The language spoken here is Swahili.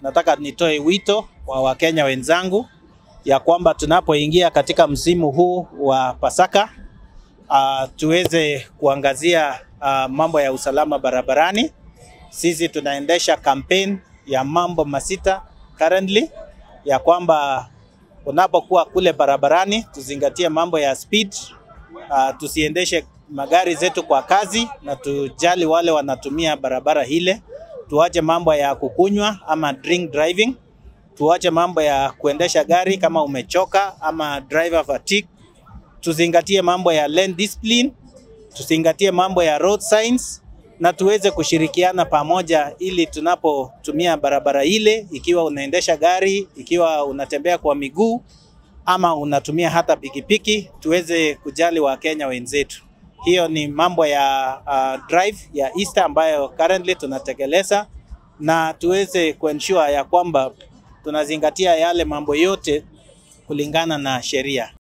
nataka nitoe wito kwa Wakenya wenzangu ya kwamba tunapoingia katika msimu huu wa Pasaka uh, tuweze kuangazia uh, mambo ya usalama barabarani. Sisi tunaendesha campaign ya mambo masita currently ya kwamba unapokuwa kule barabarani tuzingatie mambo ya speed, uh, tusiendeshe magari zetu kwa kazi na tujali wale wanatumia barabara ile. Tuache mambo ya kukunywa ama drink driving, tuache mambo ya kuendesha gari kama umechoka ama driver fatigue. Tuzingatie mambo ya lane discipline, tuzingatie mambo ya road signs na tuweze kushirikiana pamoja ili tunapotumia barabara ile, ikiwa unaendesha gari, ikiwa unatembea kwa miguu ama unatumia hata pikipiki, tuweze kujali Wakenya wenzetu. Hiyo ni mambo ya uh, drive ya Easter ambayo currently tunatekeleza, na tuweze kuensure ya kwamba tunazingatia yale mambo yote kulingana na sheria.